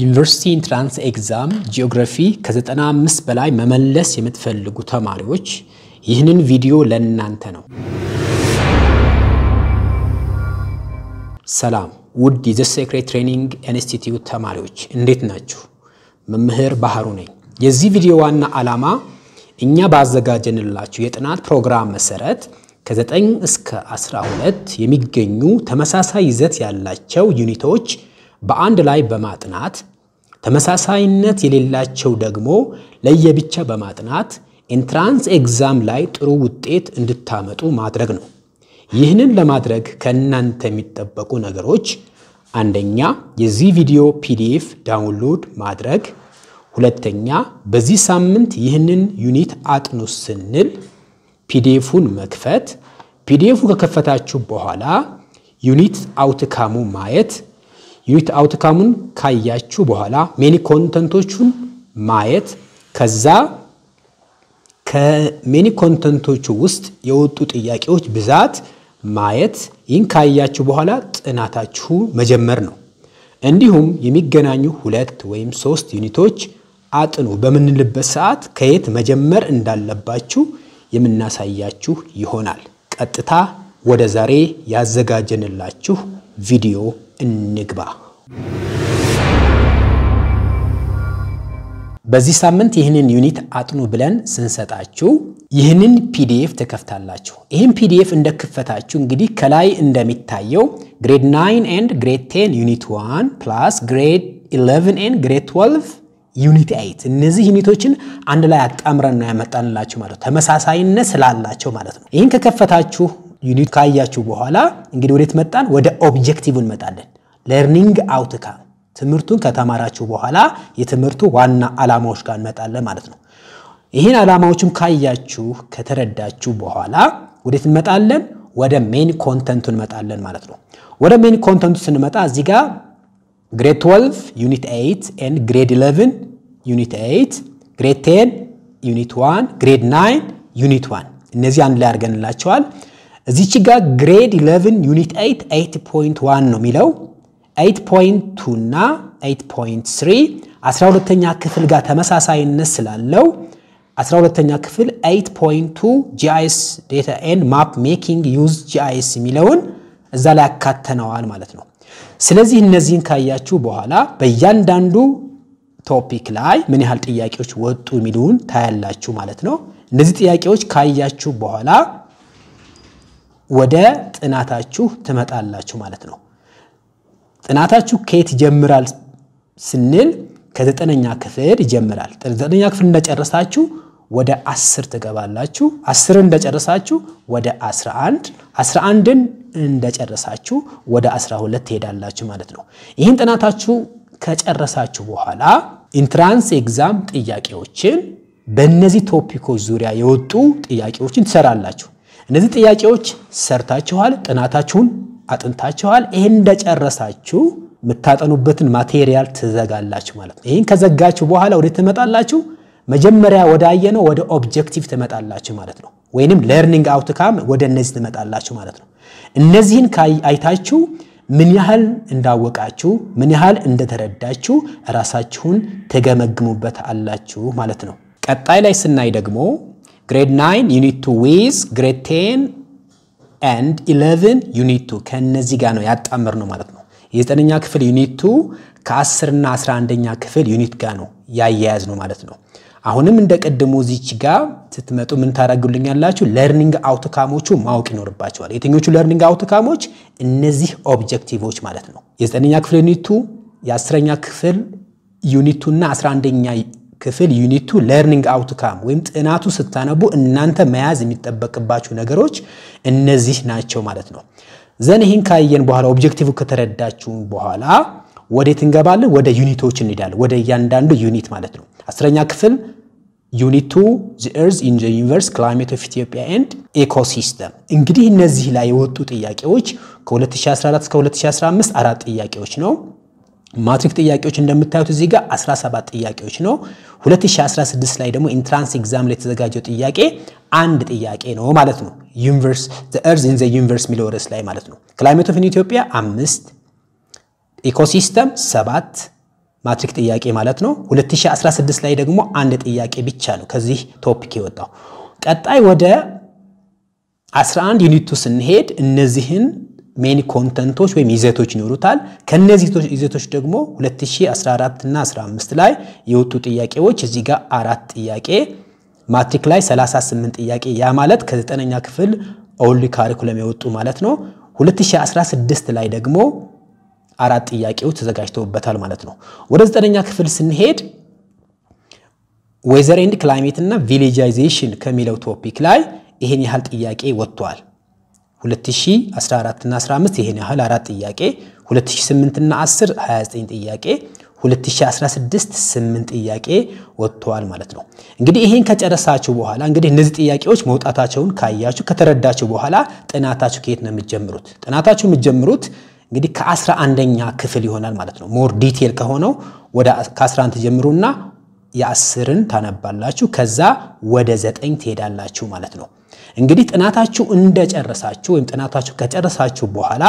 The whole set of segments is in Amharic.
ዩኒቨርሲቲ ኢንትራንስ ኤግዛም ጂኦግራፊ ከ95 በላይ መመለስ የምትፈልጉ ተማሪዎች ይህንን ቪዲዮ ለእናንተ ነው። ሰላም ውድ የዘ ሴክሬት ትሬኒንግ ኢንስቲትዩት ተማሪዎች እንዴት ናችሁ? መምህር ባህሩ ነኝ። የዚህ ቪዲዮ ዋና ዓላማ እኛ ባዘጋጀንላችሁ የጥናት ፕሮግራም መሰረት ከ9 እስከ 12 የሚገኙ ተመሳሳይ ይዘት ያላቸው ዩኒቶች በአንድ ላይ በማጥናት ተመሳሳይነት የሌላቸው ደግሞ ለየብቻ በማጥናት ኤንትራንስ ኤግዛም ላይ ጥሩ ውጤት እንድታመጡ ማድረግ ነው። ይህንን ለማድረግ ከእናንተ የሚጠበቁ ነገሮች አንደኛ የዚህ ቪዲዮ ፒዲኤፍ ዳውንሎድ ማድረግ፣ ሁለተኛ በዚህ ሳምንት ይህንን ዩኒት አጥኑ ስንል ፒዲኤፉን መክፈት፣ ፒዲኤፉ ከከፈታችሁ በኋላ ዩኒት አውትካሙ ማየት ዩኒት አውትካሙን ካያችሁ በኋላ ሜኒ ኮንተንቶቹን ማየት ከዛ ከሜኒ ኮንተንቶቹ ውስጥ የወጡ ጥያቄዎች ብዛት ማየት። ይህን ካያችሁ በኋላ ጥናታችሁ መጀመር ነው። እንዲሁም የሚገናኙ ሁለት ወይም ሶስት ዩኒቶች አጥኑ በምንልበት ሰዓት ከየት መጀመር እንዳለባችሁ የምናሳያችሁ ይሆናል። ቀጥታ ወደ ዛሬ ያዘጋጀንላችሁ ቪዲዮ እንግባ። በዚህ ሳምንት ይህንን ዩኒት አጥኑ ብለን ስንሰጣችሁ ይህንን ፒዲኤፍ ትከፍታላችሁ። ይህን ፒዲኤፍ እንደከፈታችሁ እንግዲህ ከላይ እንደሚታየው ግሬድ 9 ኤንድ ግሬድ 10 ዩኒት 1 ፕላስ ግሬድ 11 ኤንድ ግሬድ 12 ዩኒት 8 እነዚህ ዩኒቶችን አንድ ላይ አጣምረን ነው ያመጣንላችሁ ማለት ነው። ተመሳሳይነት ስላላቸው ማለት ነው። ይህን ከከፈታችሁ ዩኒት ካያችሁ በኋላ እንግዲህ ወዴት መጣን? ወደ ኦብጀክቲቭ እንመጣለን። ለርኒንግ አውትካም ትምህርቱን ከተማራችሁ በኋላ የትምህርቱ ዋና ዓላማዎች ጋር እንመጣለን ማለት ነው። ይህን ዓላማዎችን ካያችሁ ከተረዳችሁ በኋላ ወዴት እንመጣለን? ወደ ሜን ኮንተንቱ እንመጣለን ማለት ነው። ወደ ሜን ኮንተንቱ ስንመጣ እዚህ ጋር ግሬድ 12 ዩኒት 8 ኤንድ ግሬድ 11 ዩኒት 8 ግሬድ 10 ዩኒት 1 ግሬድ 9 ዩኒት 1 እነዚህ አንድ ላይ አድርገንላቸዋል። እዚች ጋር ግሬድ 11 ዩኒት 8 8.1 ነው የሚለው 8.2 እና 8.3 12ኛ ክፍል ጋር ተመሳሳይነት ስላለው 12ኛ ክፍል 8.2 ጂአይኤስ ዴታ ኤንድ ማፕ ሜኪንግ ዩዝ ጂአይኤስ የሚለውን እዛ ላይ ያካተነዋል ማለት ነው። ስለዚህ እነዚህን ካያችሁ በኋላ በእያንዳንዱ ቶፒክ ላይ ምን ያህል ጥያቄዎች ወጡ የሚሉን ታያላችሁ ማለት ነው። እነዚህ ጥያቄዎች ካያችሁ በኋላ ወደ ጥናታችሁ ትመጣላችሁ ማለት ነው። ጥናታችሁ ከየት ይጀምራል ስንል ከዘጠነኛ ክፍል ይጀምራል። ዘጠነኛ ክፍል እንደጨረሳችሁ ወደ አስር ትገባላችሁ። አስርን እንደጨረሳችሁ ወደ 11 11ን እንደጨረሳችሁ ወደ 12 ትሄዳላችሁ ማለት ነው። ይህን ጥናታችሁ ከጨረሳችሁ በኋላ ኢንትራንስ ኤግዛም ጥያቄዎችን በእነዚህ ቶፒኮች ዙሪያ የወጡ ጥያቄዎችን ትሰራላችሁ። እነዚህ ጥያቄዎች ሰርታችኋል፣ ጥናታችሁን አጥንታችኋል። ይህን እንደጨረሳችሁ የምታጠኑበትን ማቴሪያል ትዘጋላችሁ ማለት ነው። ይህን ከዘጋችሁ በኋላ ወደ ትመጣላችሁ መጀመሪያ ወደ አየነው ወደ ኦብጀክቲቭ ትመጣላችሁ ማለት ነው። ወይንም ለርኒንግ አውትካም ወደ እነዚህ ትመጣላችሁ ማለት ነው። እነዚህን አይታችሁ ምን ያህል እንዳወቃችሁ ምን ያህል እንደተረዳችሁ ራሳችሁን ትገመግሙበት አላችሁ ማለት ነው። ቀጣይ ላይ ስናይ ደግሞ ግሬድ 9 ዩኒት 2 ዊዝ ግሬድ 10 ኤንድ 11 ዩኒት 2 ከእነዚህ ጋር ነው ያጣምር ነው ማለት ነው። የዘጠነኛ ክፍል ዩኒት 2 ከ10 እና 11ኛ ክፍል ዩኒት ጋር ነው ያያያዝ ነው ማለት ነው። አሁንም እንደ ቅድሙ ዚች ጋር ስትመጡ ምን ታደርጉልኛላችሁ? ለርኒንግ አውትካሞቹ ማወቅ ይኖርባቸዋል። የትኞቹ ለርኒንግ አውትካሞች? እነዚህ ኦብጀክቲቮች ማለት ነው። የዘጠነኛ ክፍል ዩኒቱ፣ የአስረኛ ክፍል ዩኒቱ እና 11ኛ ክፍል ዩኒቱ ለርኒንግ አውትካም ወይም ጥናቱ ስታነቡ እናንተ መያዝ የሚጠበቅባችሁ ነገሮች እነዚህ ናቸው ማለት ነው። ዘን ይህን ካየን በኋላ ኦብጀክቲቭ ከተረዳችሁ በኋላ ወዴት እንገባለን? ወደ ዩኒቶች እንሄዳለን። ወደ እያንዳንዱ ዩኒት ማለት ነው። አስረኛ ክፍል ዩኒት ቱ ዘ ኤርዝ ኢን ዘ ዩኒቨርስ ክላይሜት ኦፍ ኢትዮጵያ ኤንድ ኢኮሲስተም። እንግዲህ እነዚህ ላይ የወጡ ጥያቄዎች ከ2014 እስከ 2015 አራት ጥያቄዎች ነው። ማትሪክ ጥያቄዎች እንደምታዩት እዚህ ጋር 17 ጥያቄዎች ነው። 2016 ላይ ደግሞ ኢንትራንስ ኤግዛም ላይ የተዘጋጀው ጥያቄ አንድ ጥያቄ ነው ማለት ነው። ዩኒቨርስ ዘ ኤርዝ ኢን ዘ ዩኒቨርስ የሚለው ርዕስ ላይ ማለት ነው። ክላይሜት ኦፍ ኢትዮጵያ አምስት ኢኮሲስተም ሰባት ማትሪክ ጥያቄ ማለት ነው። 2016 ላይ ደግሞ አንድ ጥያቄ ብቻ ነው ከዚህ ቶፒክ የወጣው። ቀጣይ ወደ 11 ዩኒቱ ስንሄድ እነዚህን ሜኒ ኮንተንቶች ወይም ይዘቶች ይኖሩታል። ከነዚህ ይዘቶች ደግሞ 2014 እና 15 ላይ የወጡ ጥያቄዎች እዚህ ጋር አራት ጥያቄ ማትሪክ ላይ 38 ጥያቄ ያ ማለት ከዘጠነኛ ክፍል ኦልድ ካሪኩለም የወጡ ማለት ነው። 2016 ላይ ደግሞ አራት ጥያቄዎች ተዘጋጅተውበታል ማለት ነው። ወደ ዘጠነኛ ክፍል ስንሄድ ዌዘር ኤንድ ክላይሜት እና ቪሌጃይዜሽን ከሚለው ቶፒክ ላይ ይሄን ያህል ጥያቄ ወጥቷል። 2014 እና 15 ይሄን ያህል አራት ጥያቄ፣ 2008 እና 10 29 ጥያቄ 2016 8 ጥያቄ ወጥተዋል ማለት ነው። እንግዲህ ይሄን ከጨረሳችሁ በኋላ እንግዲህ እነዚህ ጥያቄዎች መውጣታቸውን ካያችሁ ከተረዳችሁ በኋላ ጥናታችሁ ከየት ነው የምትጀምሩት? ጥናታችሁ የምትጀምሩት እንግዲህ ከአስራ አንደኛ ክፍል ይሆናል ማለት ነው። ሞር ዲቴል ከሆነው ወደ ከ11 ትጀምሩና የአስርን ታነባላችሁ ከዛ ወደ ዘጠኝ ትሄዳላችሁ ማለት ነው። እንግዲህ ጥናታችሁ እንደጨረሳችሁ ወይም ጥናታችሁ ከጨረሳችሁ በኋላ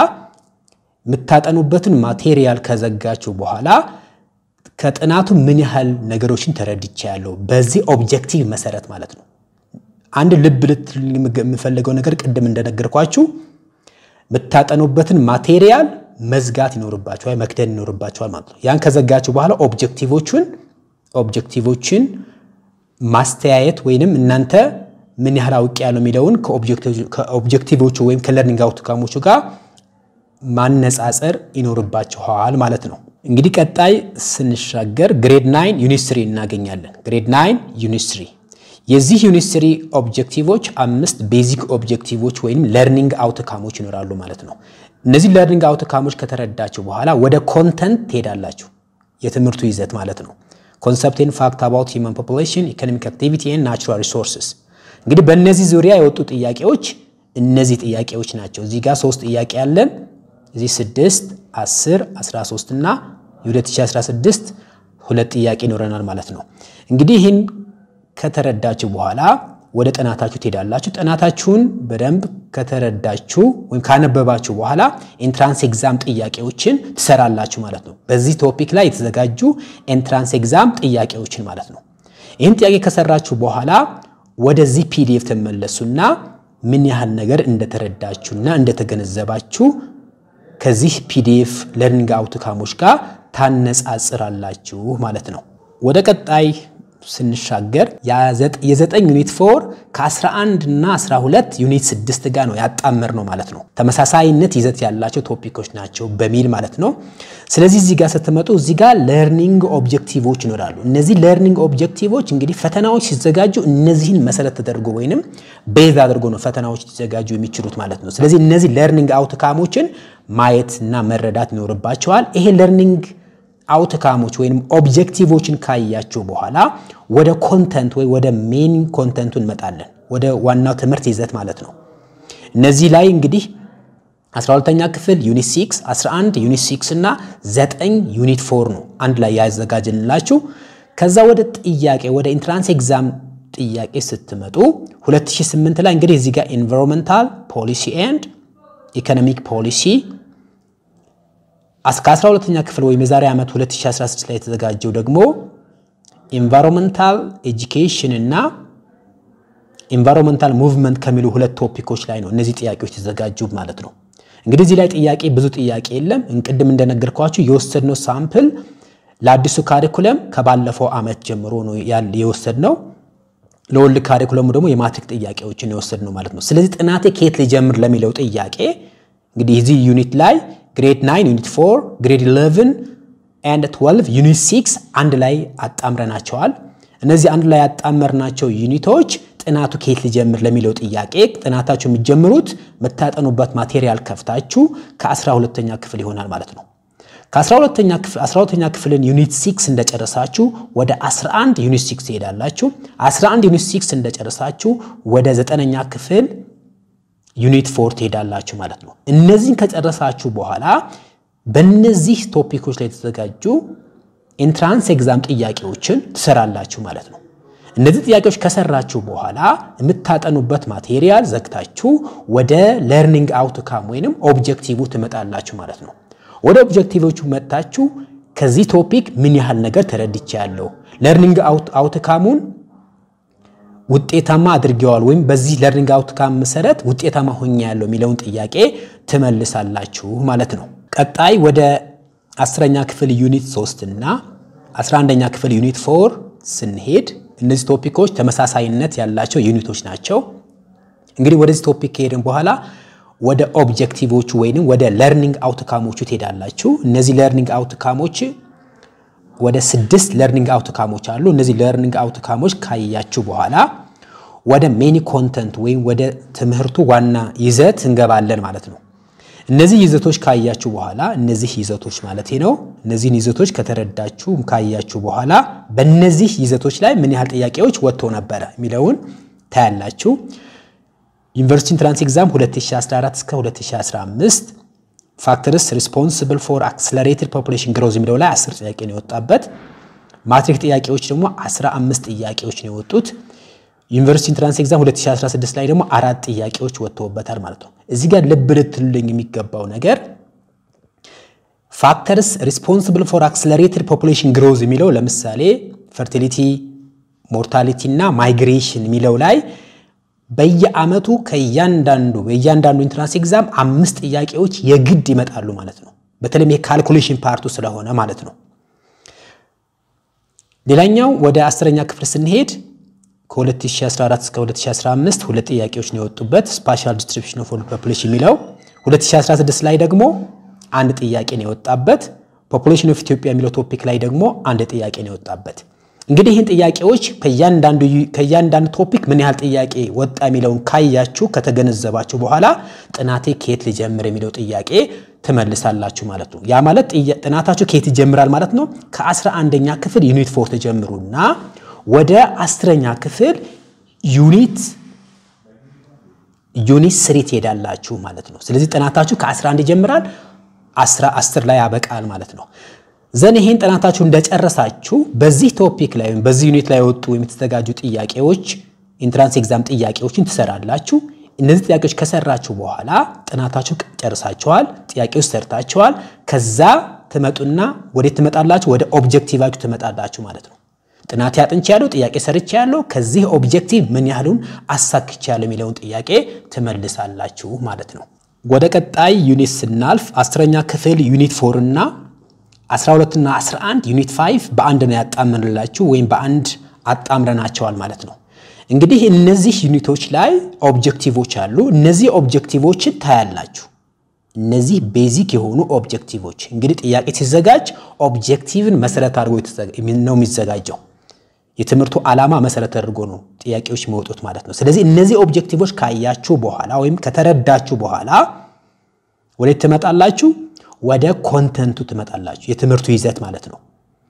የምታጠኑበትን ማቴሪያል ከዘጋችሁ በኋላ ከጥናቱ ምን ያህል ነገሮችን ተረድቻለሁ በዚህ ኦብጀክቲቭ መሰረት ማለት ነው። አንድ ልብ ልትል የምፈልገው ነገር ቅድም እንደነገርኳችሁ የምታጠኑበትን ማቴሪያል መዝጋት ይኖርባችኋል፣ መክደን ይኖርባችኋል ማለት ነው። ያን ከዘጋችሁ በኋላ ኦብጀክቲቮቹን ኦብጀክቲቮችን ማስተያየት ወይንም እናንተ ምን ያህል አውቅ ያለው የሚለውን ከኦብጀክቲቮቹ ወይም ከለርኒንግ አውትካሞቹ ጋር ማነጻጸር ይኖርባችኋል ማለት ነው። እንግዲህ ቀጣይ ስንሻገር ግሬድ ናይን ዩኒት ስሪ እናገኛለን። ግሬድ ናይን ዩኒት ስሪ የዚህ ዩኒት ስሪ ኦብጀክቲቮች አምስት ቤዚክ ኦብጀክቲቮች ወይም ለርኒንግ አውትካሞች ይኖራሉ ማለት ነው። እነዚህ ለርኒንግ አውትካሞች ከተረዳችሁ በኋላ ወደ ኮንተንት ትሄዳላችሁ። የትምህርቱ ይዘት ማለት ነው። ኮንሰፕትን ፋክት አባውት ሂውማን ፖፑሌሽን ኢኮኖሚክ አክቲቪቲ ኤንድ ናቹራል ሪሶርስስ። እንግዲህ በእነዚህ ዙሪያ የወጡ ጥያቄዎች እነዚህ ጥያቄዎች ናቸው። እዚህ ጋር ሶስት ጥያቄ ያለን እዚህ 6 10 13 እና የ2016 ሁለት ጥያቄ ይኖረናል ማለት ነው። እንግዲህ ይህን ከተረዳችሁ በኋላ ወደ ጥናታችሁ ትሄዳላችሁ። ጥናታችሁን በደንብ ከተረዳችሁ ወይም ካነበባችሁ በኋላ ኤንትራንስ ኤግዛም ጥያቄዎችን ትሰራላችሁ ማለት ነው። በዚህ ቶፒክ ላይ የተዘጋጁ ኤንትራንስ ኤግዛም ጥያቄዎችን ማለት ነው። ይህን ጥያቄ ከሰራችሁ በኋላ ወደዚህ ፒዲኤፍ ትመለሱና ምን ያህል ነገር እንደተረዳችሁና እንደተገነዘባችሁ ከዚህ ፒዲኤፍ ለርኒንግ አውትካሞች ጋር ታነጻጽራላችሁ ማለት ነው። ወደ ቀጣይ ስንሻገር የዘጠኝ ዩኒት ፎር ከ11 እና 12 ዩኒት 6 ጋር ነው ያጣመር ነው ማለት ነው። ተመሳሳይነት ይዘት ያላቸው ቶፒኮች ናቸው በሚል ማለት ነው። ስለዚህ እዚህ ጋር ስትመጡ እዚህ ጋር ለርኒንግ ኦብጀክቲቮች ይኖራሉ። እነዚህ ለርኒንግ ኦብጀክቲቮች እንግዲህ ፈተናዎች ሲዘጋጁ እነዚህን መሰረት ተደርጎ ወይንም ቤዝ አድርጎ ነው ፈተናዎች ሊዘጋጁ የሚችሉት ማለት ነው። ስለዚህ እነዚህ ለርኒንግ አውትካሞችን ማየት እና መረዳት ይኖርባቸዋል። ይሄ ለርኒንግ አውትካሞች ወይም ኦብጀክቲቮችን ካያችሁ በኋላ ወደ ኮንተንት ወይ ወደ ሜን ኮንተንቱ እንመጣለን። ወደ ዋናው ትምህርት ይዘት ማለት ነው። እነዚህ ላይ እንግዲህ 12ኛ ክፍል ዩኒት 6፣ 11 ዩኒት 6 እና 9 ዩኒት 4 ነው አንድ ላይ ያዘጋጅንላችሁ። ከዛ ወደ ጥያቄ ወደ ኢንትራንስ ኤግዛም ጥያቄ ስትመጡ 2008 ላይ እንግዲህ እዚህ ጋር ኤንቫይሮንመንታል ፖሊሲ ኤንድ ኢኮኖሚክ ፖሊሲ እስከ 12ኛ ክፍል ወይም የዛሬ ዓመት 2016 ላይ የተዘጋጀው ደግሞ ኢንቫይሮንመንታል ኤጁኬሽን እና ኢንቫይሮንመንታል ሙቭመንት ከሚሉ ሁለት ቶፒኮች ላይ ነው እነዚህ ጥያቄዎች የተዘጋጁ ማለት ነው። እንግዲህ እዚህ ላይ ጥያቄ ብዙ ጥያቄ የለም። እንቅድም እንደነገርኳችሁ የወሰድነው ሳምፕል ለአዲሱ ካሪኩለም ከባለፈው ዓመት ጀምሮ ነው የወሰድነው። ለወልድ ካሪኩለሙ ደግሞ የማትሪክ ጥያቄዎችን የወሰድነው ማለት ነው። ስለዚህ ጥናቴ ከየት ሊጀምር ለሚለው ጥያቄ እንግዲህ እዚህ ዩኒት ላይ ግሬድ 9 ዩኒት 4 ግሬድ 11 ኤንድ 12 ዩኒት 6 አንድ ላይ አጣምረናቸዋል። እነዚህ አንድ ላይ ያጣመርናቸው ዩኒቶች ጥናቱ ከየት ሊጀምር ለሚለው ጥያቄ ጥናታችሁ የሚጀምሩት የምታጠኑበት ማቴሪያል ከፍታችሁ ከ12ተኛ ክፍል ይሆናል ማለት ነው። ከ12ተኛ ክፍልን ዩኒት 6 እንደጨረሳችሁ ወደ 11 ዩኒት 6 ትሄዳላችሁ። 11 ዩኒት 6 እንደጨረሳችሁ ወደ 9ኛ ክፍል ዩኒት ፎር ትሄዳላችሁ ማለት ነው። እነዚህን ከጨረሳችሁ በኋላ በእነዚህ ቶፒኮች ላይ የተዘጋጁ ኢንትራንስ ኤግዛም ጥያቄዎችን ትሰራላችሁ ማለት ነው። እነዚህ ጥያቄዎች ከሰራችሁ በኋላ የምታጠኑበት ማቴሪያል ዘግታችሁ ወደ ለርኒንግ አውትካም ወይንም ኦብጀክቲቭ ትመጣላችሁ ማለት ነው። ወደ ኦብጀክቲቮቹ መጥታችሁ ከዚህ ቶፒክ ምን ያህል ነገር ተረድቻለሁ፣ ለርኒንግ አውትካሙን ውጤታማ አድርጌዋል ወይም በዚህ ለርኒንግ አውትካም መሰረት ውጤታማ ሆኛ ያለው የሚለውን ጥያቄ ትመልሳላችሁ ማለት ነው። ቀጣይ ወደ አስረኛ ክፍል ዩኒት ሶስት እና አስራ አንደኛ ክፍል ዩኒት ፎር ስንሄድ እነዚህ ቶፒኮች ተመሳሳይነት ያላቸው ዩኒቶች ናቸው። እንግዲህ ወደዚህ ቶፒክ ከሄድን በኋላ ወደ ኦብጀክቲቮቹ ወይንም ወደ ለርኒንግ አውትካሞቹ ትሄዳላችሁ። እነዚህ ለርኒንግ አውትካሞች ወደ ስድስት ለርኒንግ አውትካሞች አሉ። እነዚህ ለርኒንግ አውትካሞች ካያችሁ በኋላ ወደ ሜኒ ኮንተንት ወይም ወደ ትምህርቱ ዋና ይዘት እንገባለን ማለት ነው። እነዚህ ይዘቶች ካያችሁ በኋላ እነዚህ ይዘቶች ማለት ነው። እነዚህን ይዘቶች ከተረዳችሁ ካያችሁ በኋላ በእነዚህ ይዘቶች ላይ ምን ያህል ጥያቄዎች ወጥቶ ነበረ የሚለውን ታያላችሁ። ዩኒቨርሲቲ ኢንትራንስ ኤግዛም 2014 እስከ 2015 ፋክተርስ ሪስፖንስብል ፎር አክስለሬትድ ፖፑሌሽን ግሮዝ የሚለው ላይ 10 ጥያቄ ነው የወጣበት። ማትሪክ ጥያቄዎች ደግሞ 15 ጥያቄዎች ነው የወጡት። ዩኒቨርሲቲ ኢንትራንስ ኤግዛም 2016 ላይ ደግሞ አራት ጥያቄዎች ወጥተውበታል ማለት ነው። እዚህ ጋር ልብ ልትሉልኝ የሚገባው ነገር ፋክተርስ ሪስፖንስብል ፎር አክስለሬትድ ፖፑሌሽን ግሮዝ የሚለው ለምሳሌ ፈርቲሊቲ፣ ሞርታሊቲ እና ማይግሬሽን የሚለው ላይ በየአመቱ ከእያንዳንዱ የእያንዳንዱ ኢንትራንስ ኤግዛም አምስት ጥያቄዎች የግድ ይመጣሉ ማለት ነው። በተለይም የካልኩሌሽን ፓርቱ ስለሆነ ማለት ነው። ሌላኛው ወደ አስረኛ ክፍል ስንሄድ ከ2014 እስከ 2015 ሁለት ጥያቄዎች ነው የወጡበት ስፓሻል ዲስትሪቢሽን ኦፍ ወርልድ ፖፑሌሽን የሚለው 2016 ላይ ደግሞ አንድ ጥያቄ ነው የወጣበት። ፖፑሌሽን ኦፍ ኢትዮጵያ የሚለው ቶፒክ ላይ ደግሞ አንድ ጥያቄ ነው የወጣበት። እንግዲህ ይህን ጥያቄዎች ከእያንዳንዱ ቶፒክ ምን ያህል ጥያቄ ወጣ የሚለውን ካያችሁ ከተገነዘባችሁ በኋላ ጥናቴ ከየት ልጀምር የሚለው ጥያቄ ትመልሳላችሁ ማለት ነው። ያ ማለት ጥናታችሁ ከየት ይጀምራል ማለት ነው። ከአስራ አንደኛ ክፍል ዩኒት ፎር ተጀምሩና ወደ አስረኛ ክፍል ዩኒት ዩኒት ስሪ ትሄዳላችሁ ማለት ነው። ስለዚህ ጥናታችሁ ከ11 ይጀምራል፣ 10 ላይ ያበቃል ማለት ነው። ዘን ይሄን ጥናታችሁ እንደጨረሳችሁ በዚህ ቶፒክ ላይ ወይም በዚህ ዩኒት ላይ የወጡ የምትዘጋጁ ጥያቄዎች ኢንትራንስ ኤግዛም ጥያቄዎችን ትሰራላችሁ። እነዚህ ጥያቄዎች ከሰራችሁ በኋላ ጥናታችሁ ጨርሳችኋል፣ ጥያቄዎች ሰርታችኋል። ከዛ ትመጡና ወዴት ትመጣላችሁ? ወደ ኦብጀክቲቫችሁ ትመጣላችሁ ማለት ነው። ጥናት ያጥንች ያለው ጥያቄ ሰርች ያለው ከዚህ ኦብጀክቲቭ ምን ያህሉን አሳክች ያለው የሚለውን ጥያቄ ትመልሳላችሁ ማለት ነው። ወደ ቀጣይ ዩኒት ስናልፍ አስረኛ ክፍል ዩኒት ፎር እና 12 እና 11 ዩኒት 5 በአንድ ነው ያጣምርላችሁ ወይም በአንድ አጣምረናቸዋል ማለት ነው። እንግዲህ እነዚህ ዩኒቶች ላይ ኦብጀክቲቮች አሉ። እነዚህ ኦብጀክቲቮችን ታያላችሁ። እነዚህ ቤዚክ የሆኑ ኦብጀክቲቮች እንግዲህ ጥያቄ ሲዘጋጅ ኦብጀክቲቭን መሰረት አድርጎ ነው የሚዘጋጀው። የትምህርቱ ዓላማ መሰረት አድርጎ ነው ጥያቄዎች የሚወጡት ማለት ነው። ስለዚህ እነዚህ ኦብጀክቲቮች ካያችሁ በኋላ ወይም ከተረዳችሁ በኋላ ወዴት ትመጣላችሁ? ወደ ኮንተንቱ ትመጣላችሁ። የትምህርቱ ይዘት ማለት ነው።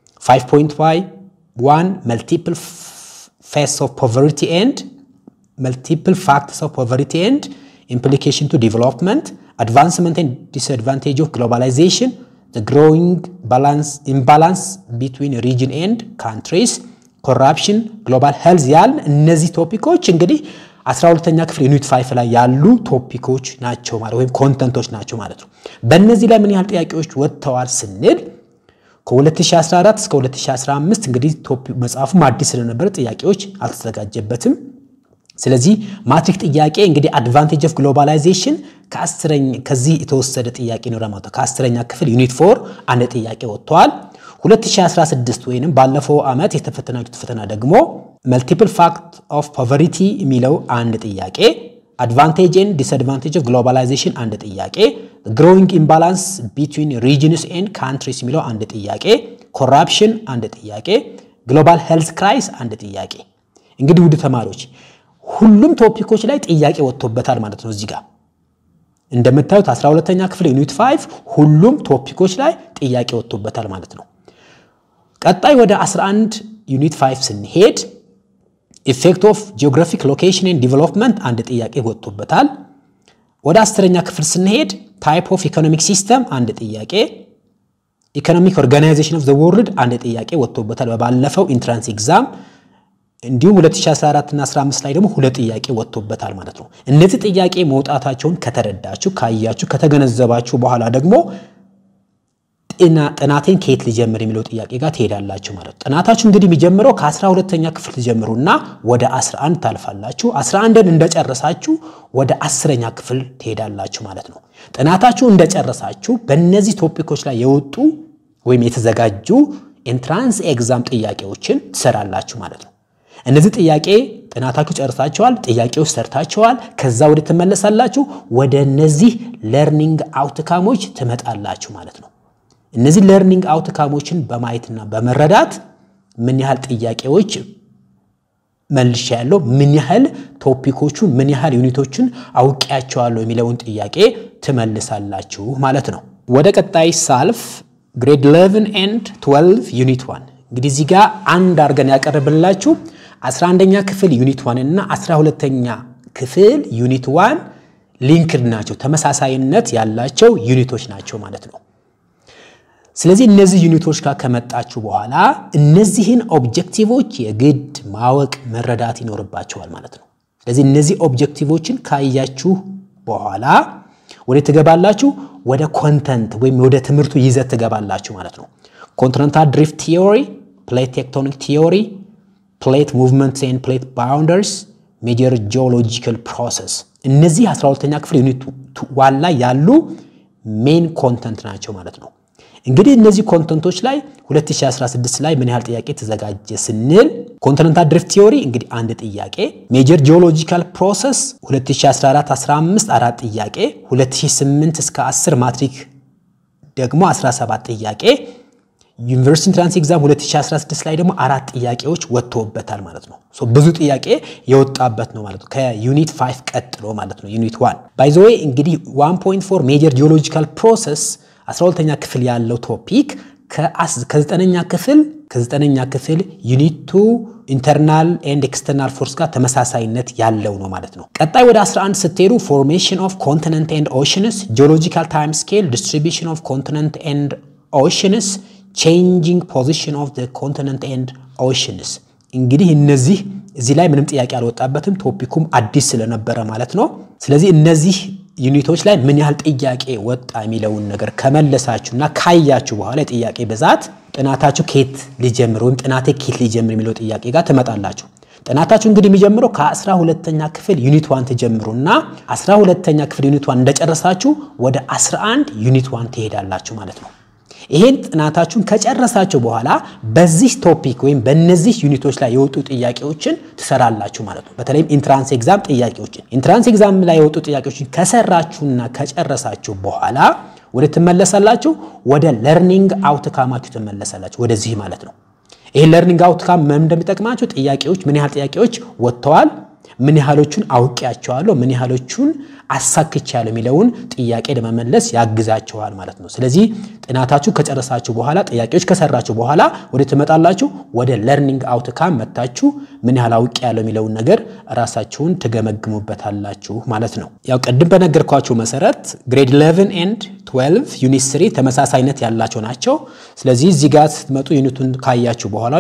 5.1 መልቲፕል ፌስ ኦፍ ፖቨርቲ ኤንድ መልቲፕል ፋክትስ ኦፍ ፖቨርቲ ኤንድ ኢምፕሊኬሽን ቱ ዲቨሎፕመንት advancement and disadvantage of globalization, the growing balance, imbalance between region and countries, corruption, global health ያልን እነዚህ ቶፒኮች እንግዲህ 12ተኛ ክፍል ዩኒት 5 ላይ ያሉ ቶፒኮች ናቸው ማለት ወይም ኮንተንቶች ናቸው ማለት ነው። በእነዚህ ላይ ምን ያህል ጥያቄዎች ወጥተዋል ስንል ከ2014 እስከ 2015 እንግዲህ መጽሐፉም አዲስ ስለነበረ ጥያቄዎች አልተዘጋጀበትም። ስለዚህ ማትሪክ ጥያቄ እንግዲህ አድቫንቴጅ ኦፍ ግሎባላይዜሽን ከዚህ የተወሰደ ጥያቄ ነው ማለት ነው። ከአስረኛ ክፍል ዩኒት ፎር አንድ ጥያቄ ወጥተዋል። 2016 ወይንም ባለፈው ዓመት የተፈተናችሁት ፈተና ደግሞ መልቲፕል ፋክት ኦፍ ፖቨሪቲ የሚለው አንድ ጥያቄ፣ አድቫንቴጅ ኤንድ ዲስአድቫንቴጅ ኦፍ ግሎባላይዜሽን አንድ ጥያቄ፣ ግሮዊንግ ኢምባላንስ ቢትዊን ሪጅንስ ኤንድ ካንትሪስ የሚለው አንድ ጥያቄ፣ ኮራፕሽን አንድ ጥያቄ፣ ግሎባል ሄልዝ ክራይስ አንድ ጥያቄ። እንግዲህ ውድ ተማሪዎች ሁሉም ቶፒኮች ላይ ጥያቄ ወጥቶበታል ማለት ነው። እዚህ ጋር እንደምታዩት 12ተኛ ክፍል ዩኒት 5 ሁሉም ቶፒኮች ላይ ጥያቄ ወጥቶበታል ማለት ነው። ቀጣይ ወደ 11 ዩኒት 5 ስንሄድ ኢፌክት ኦፍ ጂኦግራፊክ ሎኬሽን ኤንድ ዲቨሎፕመንት አንድ ጥያቄ ወጥቶበታል። ወደ አስረኛ ክፍል ስንሄድ ታይፕ ኦፍ ኢኮኖሚክ ሲስተም አንድ ጥያቄ፣ ኢኮኖሚክ ኦርጋናይዜሽን ኦፍ ዘ ወርልድ አንድ ጥያቄ ወጥቶበታል በባለፈው ኢንትራንስ ኤግዛም እንዲሁም 2014 እና 15 ላይ ደግሞ ሁለት ጥያቄ ወጥቶበታል ማለት ነው። እነዚህ ጥያቄ መውጣታቸውን ከተረዳችሁ፣ ካያችሁ፣ ከተገነዘባችሁ በኋላ ደግሞ ጥናቴን ከየት ልጀምር የሚለው ጥያቄ ጋር ትሄዳላችሁ ማለት ነው። ጥናታችሁ እንግዲህ የሚጀምረው ከአስራ ሁለተኛ ክፍል ትጀምሩና ወደ 11 ታልፋላችሁ። 11ን እንደጨረሳችሁ ወደ አስረኛ ክፍል ትሄዳላችሁ ማለት ነው። ጥናታችሁ እንደጨረሳችሁ በእነዚህ ቶፒኮች ላይ የወጡ ወይም የተዘጋጁ ኤንትራንስ ኤግዛም ጥያቄዎችን ትሰራላችሁ ማለት ነው። እነዚህ ጥያቄ ጥናታችሁ ጨርሳችኋል፣ ጥያቄዎች ሰርታችኋል። ከዛ ወደ ትመለሳላችሁ፣ ወደ እነዚህ ለርኒንግ አውትካሞች ትመጣላችሁ ማለት ነው። እነዚህ ለርኒንግ አውትካሞችን በማየትና በመረዳት ምን ያህል ጥያቄዎች መልሻ ያለው ምን ያህል ቶፒኮቹን ምን ያህል ዩኒቶችን አውቄያቸዋለሁ የሚለውን ጥያቄ ትመልሳላችሁ ማለት ነው። ወደ ቀጣይ ሳልፍ ግሬድ 11 ኤንድ 12 ዩኒት 1 እንግዲህ እዚህ ጋር አንድ አድርገን ያቀርብላችሁ 11ኛ ክፍል ዩኒት 1 እና 12ኛ ክፍል ዩኒት 1 ሊንክድ ናቸው፣ ተመሳሳይነት ያላቸው ዩኒቶች ናቸው ማለት ነው። ስለዚህ እነዚህ ዩኒቶች ጋር ከመጣችሁ በኋላ እነዚህን ኦብጀክቲቮች የግድ ማወቅ መረዳት ይኖርባቸዋል ማለት ነው። ስለዚህ እነዚህ ኦብጀክቲቮችን ካያችሁ በኋላ ወደ ትገባላችሁ ወደ ኮንተንት ወይም ወደ ትምህርቱ ይዘት ትገባላችሁ ማለት ነው። ኮንቲኔንታል ድሪፍት ቲዮሪ፣ ፕሌት ቴክቶኒክ ቲዮሪ፣ ፕሌት ሙቭመንት ኤንድ ፕሌት ባውንደርስ፣ ሜጀር ጂኦሎጂካል ፕሮሰስ እነዚህ 12ኛ ክፍል ዩኒት ዋን ላይ ያሉ ሜን ኮንተንት ናቸው ማለት ነው። እንግዲህ እነዚህ ኮንተንቶች ላይ 2016 ላይ ምን ያህል ጥያቄ ተዘጋጀ ስንል ኮንቲኔንታል ድሪፍት ቲዮሪ እንግዲህ አንድ ጥያቄ፣ ሜጀር ጂኦሎጂካል ፕሮሰስ 2014 15 አራት ጥያቄ፣ 2008 እስከ 10 ማትሪክ ደግሞ 17 ጥያቄ፣ ዩኒቨርሲቲ ኢንትራንስ ኤግዛም 2016 ላይ ደግሞ አራት ጥያቄዎች ወጥቶበታል ማለት ነው። ሶ ብዙ ጥያቄ የወጣበት ነው ማለት ነው። ከዩኒት 5 ቀጥሎ ማለት ነው። ዩኒት 1 ባይ ዘ ዌይ እንግዲህ 1.4 ሜጀር ጂኦሎጂካል ፕሮሰስ 12ኛ ክፍል ያለው ቶፒክ ከዘጠነኛ ክፍል ከዘጠነኛ ክፍል ዩኒት ቱ ኢንተርናል ኤንድ ኤክስተርናል ፎርስ ጋር ተመሳሳይነት ያለው ነው ማለት ነው። ቀጣይ ወደ 11 ስትሄዱ ፎርሜሽን ኦፍ ኮንቲነንት ኤንድ ኦሽንስ፣ ጂኦሎጂካል ታይም ስኬል፣ ዲስትሪቢሽን ኦፍ ኮንቲነንት ኤንድ ኦሽንስ፣ ቼንጂንግ ፖዚሽን ኦፍ ኮንቲነንት ኤንድ ኦሽንስ። እንግዲህ እነዚህ እዚህ ላይ ምንም ጥያቄ አልወጣበትም፣ ቶፒኩም አዲስ ስለነበረ ማለት ነው። ስለዚህ እነዚህ ዩኒቶች ላይ ምን ያህል ጥያቄ ወጣ የሚለውን ነገር ከመለሳችሁና ካያችሁ በኋላ የጥያቄ ብዛት ጥናታችሁ ኬት ሊጀምር ወይም ጥናቴ ኬት ሊጀምር የሚለው ጥያቄ ጋር ትመጣላችሁ። ጥናታችሁ እንግዲህ የሚጀምረው ከአስራ ሁለተኛ ክፍል ዩኒት ዋን ትጀምሩና አስራ ሁለተኛ ክፍል ዩኒት ዋን እንደጨረሳችሁ ወደ 11 ዩኒት ዋን ትሄዳላችሁ ማለት ነው። ይሄን ጥናታችሁን ከጨረሳችሁ በኋላ በዚህ ቶፒክ ወይም በእነዚህ ዩኒቶች ላይ የወጡ ጥያቄዎችን ትሰራላችሁ ማለት ነው። በተለይም ኢንትራንስ ኤግዛም ጥያቄዎችን ኢንትራንስ ኤግዛም ላይ የወጡ ጥያቄዎችን ከሰራችሁና ከጨረሳችሁ በኋላ ወደ ትመለሳላችሁ ወደ ለርኒንግ አውትካማችሁ ትመለሳላችሁ፣ ወደዚህ ማለት ነው። ይሄ ለርኒንግ አውትካም ምን እንደሚጠቅማችሁ ጥያቄዎች ምን ያህል ጥያቄዎች ወጥተዋል፣ ምን ያህሎቹን አውቄያቸዋለሁ፣ ምን ያህሎቹን አሳክቻለሁ የሚለውን ጥያቄ ለመመለስ ያግዛችኋል ማለት ነው። ስለዚህ ጥናታችሁ ከጨረሳችሁ በኋላ ጥያቄዎች ከሰራችሁ በኋላ ወደ ትመጣላችሁ ወደ ለርኒንግ አውትካም መታችሁ ምን ያህል አውቄያለሁ የሚለውን ነገር ራሳችሁን ትገመግሙበታላችሁ ማለት ነው። ያው ቅድም በነገርኳችሁ መሰረት ግሬድ 11 ኤንድ 12 ዩኒት 3 ተመሳሳይነት ያላቸው ናቸው። ስለዚህ እዚህ ጋር ስትመጡ ዩኒቱን ካያችሁ በኋላ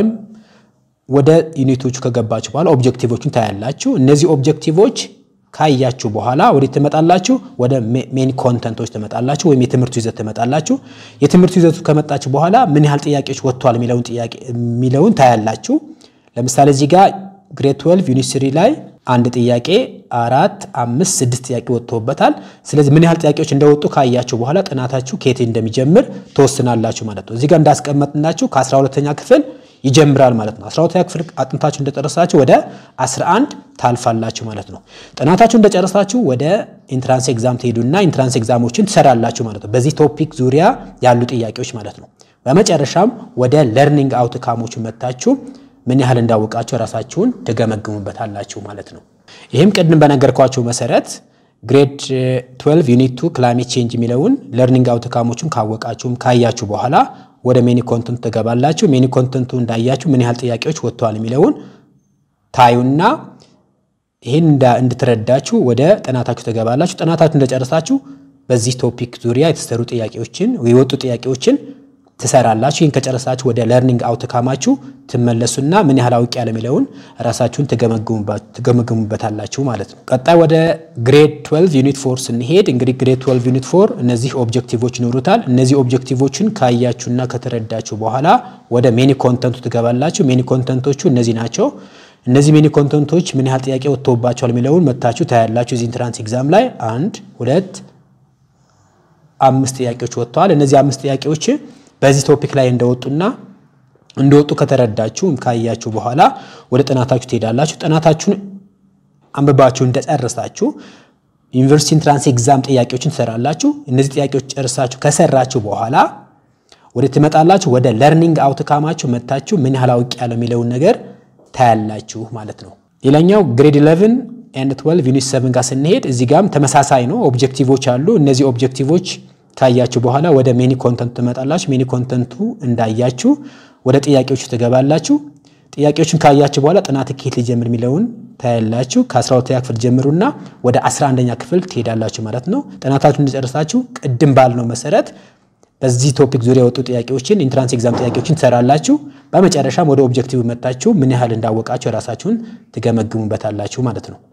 ወደ ዩኒቶቹ ከገባችሁ በኋላ ኦብጀክቲቮቹን ታያላችሁ። እነዚህ ኦብጀክቲቮች ካያችሁ በኋላ ወደ ትመጣላችሁ ወደ ሜን ኮንተንቶች ትመጣላችሁ፣ ወይም የትምህርቱ ይዘት ትመጣላችሁ። የትምህርቱ ይዘቱ ከመጣችሁ በኋላ ምን ያህል ጥያቄዎች ወጥተዋል የሚለውን ጥያቄ የሚለውን ታያላችሁ። ለምሳሌ እዚህ ጋር ግሬድ 12 ዩኒት 3 ላይ አንድ ጥያቄ አራት አምስት ስድስት ጥያቄ ወጥቶበታል። ስለዚህ ምን ያህል ጥያቄዎች እንደወጡ ካያችሁ በኋላ ጥናታችሁ ከየት እንደሚጀምር ትወስናላችሁ ማለት ነው። እዚህ ጋር እንዳስቀመጥናችሁ ከ12ተኛ ክፍል ይጀምራል ማለት ነው። 12ኛ ክፍል አጥንታችሁ እንደጨረሳችሁ ወደ 11 ታልፋላችሁ ማለት ነው። ጥናታችሁ እንደጨረሳችሁ ወደ ኢንትራንስ ኤግዛም ትሄዱና ኢንትራንስ ኤግዛሞችን ትሰራላችሁ ማለት ነው። በዚህ ቶፒክ ዙሪያ ያሉ ጥያቄዎች ማለት ነው። በመጨረሻም ወደ ለርኒንግ አውትካሞቹ መታችሁ ምን ያህል እንዳወቃችሁ ራሳችሁን ትገመግሙበታላችሁ ማለት ነው። ይህም ቅድም በነገርኳችሁ መሰረት ግሬድ 12 ዩኒት ቱ ክላይሜት ቼንጅ የሚለውን ለርኒንግ አውትካሞቹን ካወቃችሁም ካያችሁ በኋላ ወደ ሜኒ ኮንተንት ትገባላችሁ። ሜኒ ኮንተንቱ እንዳያችሁ ምን ያህል ጥያቄዎች ወጥተዋል የሚለውን ታዩና ይህን እንድትረዳችሁ ወደ ጥናታችሁ ትገባላችሁ። ጥናታችሁ እንደጨረሳችሁ በዚህ ቶፒክ ዙሪያ የተሰሩ ጥያቄዎችን የወጡ ጥያቄዎችን ትሰራላችሁ። ይህን ከጨረሳችሁ ወደ ለርኒንግ አውትካማችሁ ትመለሱና ምን ያህል አውቅ ያለ የሚለውን ራሳችሁን ትገመግሙበታላችሁ ማለት ነው። ቀጣይ ወደ ግሬድ 12 ዩኒት ፎር ስንሄድ እንግዲህ ግሬድ 12 ዩኒት ፎር እነዚህ ኦብጀክቲቮች ይኖሩታል። እነዚህ ኦብጀክቲቮችን ካያችሁና ከተረዳችሁ በኋላ ወደ ሜኒ ኮንተንቱ ትገባላችሁ። ሜኒ ኮንተንቶቹ እነዚህ ናቸው። እነዚህ ሜኒ ኮንተንቶች ምን ያህል ጥያቄ ወጥቶባቸዋል የሚለውን መታችሁ ታያላችሁ። እዚህ ኢንትራንስ ኤግዛም ላይ አንድ ሁለት አምስት ጥያቄዎች ወጥተዋል። እነዚህ አምስት ጥያቄዎች በዚህ ቶፒክ ላይ እንደወጡና እንደወጡ ከተረዳችሁ ካያችሁ በኋላ ወደ ጥናታችሁ ትሄዳላችሁ። ጥናታችሁን አንብባችሁ እንደጨረሳችሁ ዩኒቨርሲቲ ኢንትራንስ ኤግዛም ጥያቄዎችን ትሰራላችሁ። እነዚህ ጥያቄዎች ጨርሳችሁ ከሰራችሁ በኋላ ወደ ትመጣላችሁ። ወደ ለርኒንግ አውትካማችሁ መታችሁ ምን ያህል አውቅ ያለው የሚለውን ነገር ታያላችሁ ማለት ነው። ሌላኛው ግሬድ 11 ኤንድ 12 ዩኒት 7 ጋር ስንሄድ እዚህ ጋም ተመሳሳይ ነው። ኦብጀክቲቮች አሉ። እነዚህ ኦብጀክቲቮች ካያችሁ በኋላ ወደ ሜኒ ኮንተንቱ ትመጣላችሁ። ሜኒ ኮንተንቱ እንዳያችሁ ወደ ጥያቄዎቹ ትገባላችሁ። ጥያቄዎችን ካያችሁ በኋላ ጥናት ከየት ሊጀምር የሚለውን ታያላችሁ። ከ12ኛ ክፍል ጀምሩና ወደ 11ኛ ክፍል ትሄዳላችሁ ማለት ነው። ጥናታችሁን እንደጨረሳችሁ ቅድም ባልነው መሰረት በዚህ ቶፒክ ዙሪያ የወጡ ጥያቄዎችን ኢንትራንስ ኤግዛም ጥያቄዎችን ትሰራላችሁ። በመጨረሻም ወደ ኦብጀክቲቭ መጣችሁ ምን ያህል እንዳወቃችሁ የራሳችሁን ትገመግሙበታላችሁ ማለት ነው።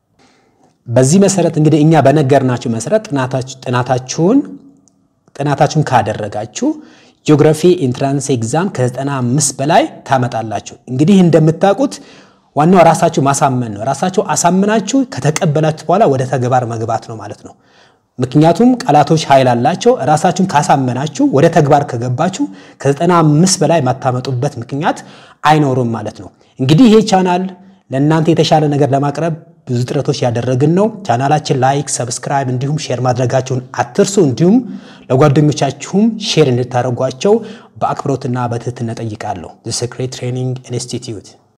በዚህ መሰረት እንግዲህ እኛ በነገርናችሁ መሰረት ጥናታችሁን ጥናታችሁን ካደረጋችሁ ጂኦግራፊ ኢንትራንስ ኤግዛም ከ95 በላይ ታመጣላችሁ። እንግዲህ እንደምታውቁት ዋናው ራሳችሁ ማሳመን ነው። ራሳችሁ አሳምናችሁ ከተቀበላችሁ በኋላ ወደ ተግባር መግባት ነው ማለት ነው። ምክንያቱም ቃላቶች ኃይል አላቸው። ራሳችሁን ካሳመናችሁ ወደ ተግባር ከገባችሁ ከ95 በላይ የማታመጡበት ምክንያት አይኖርም ማለት ነው። እንግዲህ ይሄ ቻናል ለእናንተ የተሻለ ነገር ለማቅረብ ብዙ ጥረቶች ያደረግን ነው። ቻናላችን ላይክ፣ ሰብስክራይብ እንዲሁም ሼር ማድረጋችሁን አትርሱ። እንዲሁም ለጓደኞቻችሁም ሼር እንድታደርጓቸው በአክብሮትና በትህትና ጠይቃለሁ። ዘ ሴክሬት ትሬኒንግ ኢንስቲትዩት